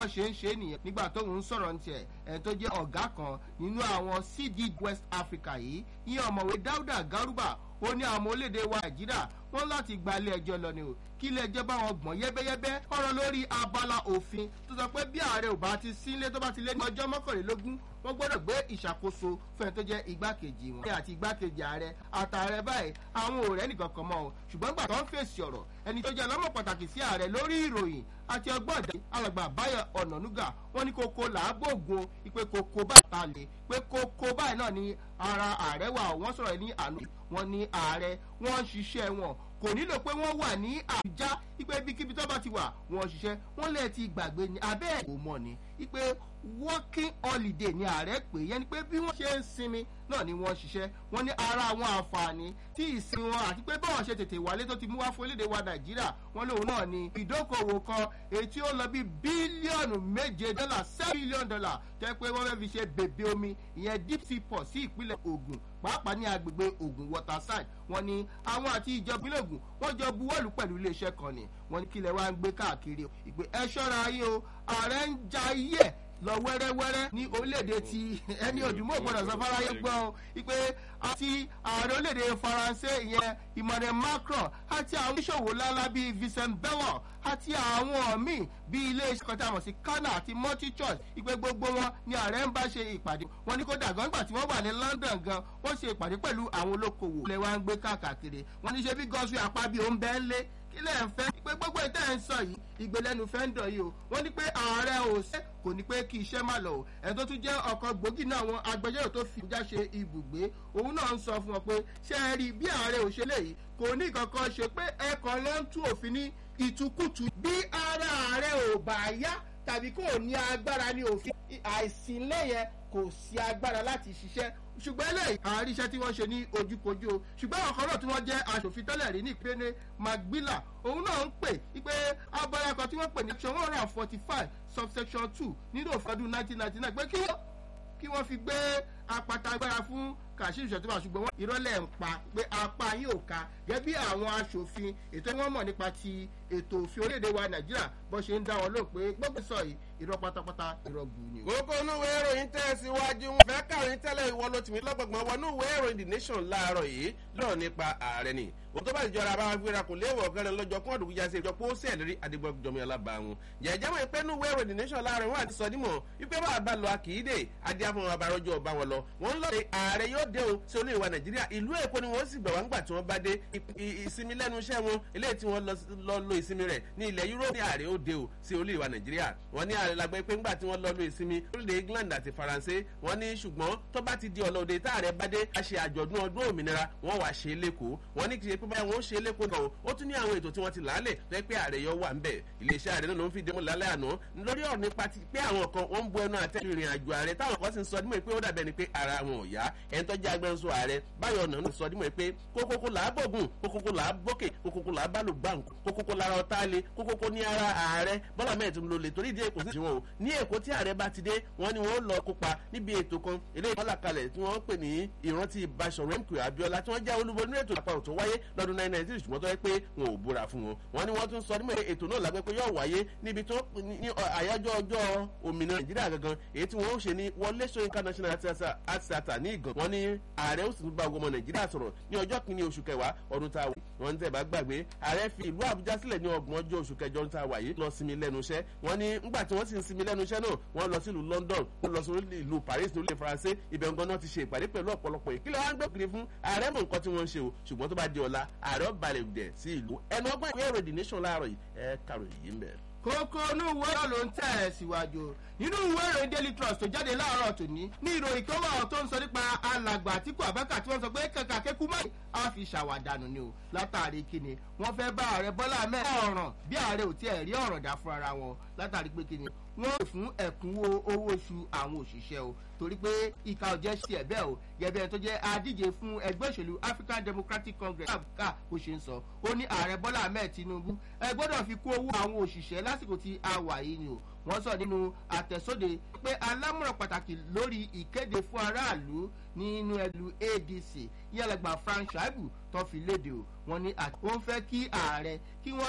wọ́n ṣe ń ṣe nìyẹn nígbà tóun ń sọ̀rọ̀ ní tiẹ̀ ẹ̀ tó jẹ́ ọ̀gá kan nínú àwọn cd west africa yìí ìyẹn ọ̀mọ̀wé dáúdà garuba ó ní àwọn orílẹ̀-èdè wa nàìjíríà wọ́n láti gba ilé ẹjọ́ lọ ni o kí ilé ẹjọ́ bá wọn gbọ̀n yẹ́bẹ́yẹ́bẹ́ ọ̀rọ̀ lórí abala òfin tó sọ pé bí ààrẹ ò bá ti sílé tó bá ti lé ní ọjọ́ mọ́kànlélógún wọ́n gbọ́dọ̀ gbé ìṣàkóso fún ẹni tó jẹ́ igbákejì wọn. àti igbákejì ààrẹ àtààrẹ báyìí àwọn ò rẹ́ nìkan kan mọ́ o ṣùgbọ́n gbà tó ń fèsì ọ̀rọ̀ ẹni tó jẹ́ ọlọ́mọ pàtàkì sí ààrẹ lórí ìròyìn àti ọgbọ́n ìdá alàgbà báyọ̀ ọ̀nànúgà wọ́n ní kókó làágbóògùn ìpè kókó báyìí ta lè pé kókó báyìí náà ní ara ààrẹ wà wọ́n sọ̀rọ̀ ní àná wọn ní ààrẹ wọ́n ń ṣiṣẹ́ wọn kò nílò pé wọ́n wà ní àbújá ipe ibikíbi tó bá ti wà wọ́n ṣiṣẹ́ wọ́n lè ti gbàgbé ni abẹ́ ẹ̀ kò mọ̀ ni ipe working holiday ni ààrẹ pè yẹn ni pé bí wọ́n ṣe ń sinmi náà ni wọ́n ṣiṣẹ́ wọ́n ní ara àwọn àǹfààní tí ìsinmi wọn àti pé báwọn ṣe tètè wálé tó ti mú wá fún orílẹ̀-èdè wa nàìjíríà wọ́n lóun náà ni ìdókòwò kan èyí tí ó lọ bí bílíọ̀nù méje dọ́là seven billion dollar tẹ́ pé wọ́n fẹ́ fi ṣe bèbè omi ìyẹn deep sea port sí ìpínlẹ̀ ogun pàápàá ní agbègbè ogun waterside wọ́n ní àwọn àti ìjọba ìpínlẹ̀ ogun wọ́n jọ buwọ́lù pẹ̀lú iléeṣẹ́ kan ni wọ́n ní kílẹ̀ wá ń gbé káàkiri ìpè ẹ ṣọ́ra yín o ààrẹ ń ja iye ẹ̀ lọ wẹ́rẹ́wẹ́rẹ́ ní orílẹ̀-èdè ti ẹni òdùmọ̀ gbọ́dọ̀ sọ fáráyé gbọ́ ọ wípé àti ààrẹ orílẹ̀-èdè faransé ìyẹn emmanuel macron àti àwọn oníṣòwò ńláńlá bíi vincent bellon àti àwọn míì bíi ilé-iṣẹ́ kan tí a mọ̀ sí kánà àti multi-choice ìpè gbogbo wọn ni ààrẹ ń bá ṣe ìpàdé wọn ní kódà gan nígbà tí wọ́n wà ní london gan wọ́n ṣe ìpàdé pẹ̀lú àwọn olókoòwò ilẹ̀ wa ń gbé káàkiri wọn ní ṣe bí gọ́sùn àpábí òun bẹ́ẹ̀ lé kílẹ̀ ń fẹ́ pé gbogbo ìtẹ́ ń sọ yìí ìgbélẹ́nu fẹ́ ń dọ̀ yìí o wọ́n ní pé ààrẹ ò ṣe kò ní pé kí iṣẹ́ má lọ o ẹni tó tún jẹ́ ọkọ̀ gbòógì náà àwọn agbẹjọ́rò tó fi ìjà ṣe ibùgbé òun náà ń sọ fún wọn pé ṣé ẹ rí bí ààrẹ ò ṣe léyìí kò ní kankan ṣe pé ẹ̀kan ló ń tú òfin ní ìtukùtù bí ara ààrẹ ò bá yá tàbí kò ní agbára ní òfin àìsínlẹ̀yẹ kò sí agbára láti ṣiṣẹ́ ṣùgbọ́n eléyìí àárí iṣẹ́ tí wọ́n ṣe ní ojúkojú o ṣùgbọ́n àwọn kan náà tí wọ́n jẹ́ aṣòfin tẹ́lẹ̀ rí ní ìpínlẹ̀ magbila òun náà ń pè wípé abala kan tí wọ́n pè ní section one hundred and forty five subsection two nínú òfin ọdún nineteen ninety nine pé kí wọ́n fi gbé apata agbára fún kàṣíù ṣètìmọ̀ ṣùgbọ́n wọ́n ìrọ́lẹ̀ ń pa pé apá yín ò ka gẹ́gẹ́ bí àwọn aṣòfin ètò wọn mọ̀ nípa ti ètò òfin orílẹ̀-èdè wa nàìjíríà bó ṣe ń dá wọn lóhùn pé gbogbo sọ yìí irọ́ pátápátá irọ́ gbù ni. gbogbo onúwé ìròyìn tẹ̀síwájú wọn fẹ́ kàrin tẹ́lẹ̀ ìwọ ló tì mí lọ́gbọ̀gbọ̀n wọnú ìwé ìròyìn the nation láàárọ̀ yìí lọ́ọ̀ nípa ààrẹ ni òun tó bá ìjọra bá gbéra kò léèwọ̀ kẹrin lọ́jọ́ kún ọ̀dùnkún jáde ìjọ pé ó sì ẹ̀lérí adigunjọmi alábàáhùn jẹ̀jẹ̀ mọ̀ pé nú ìwé ìròyìn the nation láàárọ̀ wọn àti sọdímọ̀ wípé bá a bá lọ àkìídè adíàfọ̀n abarọ́jọ́ ọba wọn lọ wọn lọ ààrẹ yóò dé o sí olú ìwà nàìjíríà ìlú èkó ni wọn sì gbà wá ńgbà tí wọn bá dé ìsinmi lẹ́nu iṣẹ́ wọn eléyìí tí wọ́n lọ lo ìsinmi rẹ̀ ní ilẹ̀ yúróòpù ní ààrẹ ó dé o sí olú ìwà nàìjíríà wọn ní ààrẹ lágbẹ́ pé ńgbà tí wọ́n lọ lo ìsinmi lórílẹ̀ england àti faransé wọn ní ṣùgbọ́n tó bá ti di ọlọ́ọ̀dẹ tá ààrẹ bá dé a ṣe àjọ̀dún ọdún òmìnira wọn wà ṣe é lẹ́kọ̀ọ́ wọn ní kì í ṣe pé báyà wọn ó ṣe é lẹ́kọ̀ọ́ náà ó tún ní àwọn ètò tí wọ́n ti làálẹ̀ tó yẹ pé ààrẹ yọ wà ńbẹ̀ iléeṣẹ́ ààrẹ náà ló ń fi dẹ́mọ̀ lálẹ́ àná lórí ọ̀rọ̀ nípa ti pé àwọn kan wọ́n ń bu ẹnu àtẹ́ ìrìn àjò ààrẹ táwọn kan sì ń sọ dímọ̀ pé ó dàbẹ̀ ni pé ara wọn ò yá ẹni tó jẹ́ agbẹnusọ ààrẹ báyọ̀ ọ̀nà ń sọ dímọ̀ pé kókókó là á bọ̀gùn kókókó là á bókè kókókó là á bálò gbàǹkù kókókó lára ọ̀tá le kókókó ní ara ààrẹ bọ́lá mẹ́rin tó ń lo lè torí ìdí èkó sí ìṣòwò o ní èkó tí ààrẹ bá ti dé wọ́n ní wọ́n lọ kópa níbi ètò kan eléyìí wọ́n là kalẹ̀ tí wọ́n pè ní ìrántí ìbáṣọ̀rọ̀ mk abiola tí wọ́n já olúbo nínú ètò àpapọ̀ tó wáyé lọ́dún nine ninety ṣùgbọ́n tó yẹ pé wọn ò búra fún wọn wọ́n ní wọ́n tún sọ nímọ̀ ètò náà lágbẹ́ pé yóò wáyé níbi tó ní àyájọ́ ọjọ́ òmìnira nàìjíríà gangan èyí tí wọ́n ó ṣe ní wọlé ṣóyínká national art theatre ní ìgàn wọ́n ní ààrẹ ó sì tún bá ọmọ nàìjíríà sọ̀rọ̀ ní ọjọ́ kìíní oṣù kẹwàá ọdún tá a wà wọ́n tẹ̀ bá gbàgbé ààrẹ fi ìlú àbújá sílẹ̀ ní ọgbọ̀n ọjọ́ oṣù kẹjọ ọdún tá a wà yìí lọ sinmi lẹ́nu iṣẹ́ wọ́n ní ńgbà tí wọ́n sì ń sinmi lẹ́nu iṣẹ́ náà wọ́n lọ sí ìlú london wọ́n lọ sí ìlú paris ní orílẹ̀ faransé ibẹ̀ ń gan náà ti ṣe ìpàdé pẹ̀lú ọ̀pọ̀lọpọ̀ ìkílẹ̀ wọn gbé kiri fún ààrẹ mọ̀ nǹkan tí wọ́n ń ṣe o ṣùgbọ́n tó bá di ọ̀la ààrẹ ọ̀balẹ̀ dẹ̀ sí ìlú ẹnu ọgbọ́n ìwé ìròyìn nation láàárọ̀ yìí ẹ kàrò yìí ń bẹ̀ kókó inú ìwé náà ló ń tẹ̀ ẹ́ síwájú nínú ìwé ìròyìn daily trust tó jáde láàárọ̀ tòní ní ìròyìn kan wà tó ń sọ nípa alàgbà àtìkù àbákà tí wọ́n sọ pé kàkà kékú mọ́ á fi ṣàwàdànù ni o látàrí kíni wọ́n fẹ́ bá ààrẹ bọ́lá ahmed ọ̀ràn bí ààrẹ ò tiẹ̀ rí ọ̀ràn dá fún ara wọn látàrí pé kíni wọ́n lè fún ẹ̀kúnwó owó oṣù àwọn òṣìṣẹ́ o torí pé ìka ò jẹ́ sí ẹ̀ bẹ́ẹ̀ o gẹ́gẹ́ tó jẹ́ adíje fún ẹgbẹ́ òṣèlú african democratic congress ká bó ṣe ń sọ ó ní ààrẹ bọ́lá ahmed tinubu ẹ gbọ́dọ̀ fi kó owó àwọn òṣìṣẹ́ lásìkò tí a wà yìí ni o wọ́n sọ nínú àtẹ̀sóde pé alámọ̀ràn pàtàkì lórí ìkéde fún aráàlú nínú ẹlú adc yálẹ̀gbà frank shaibu tó fi léde o wọ́n ní wọ́n fẹ́ kí ààrẹ kí wọ́n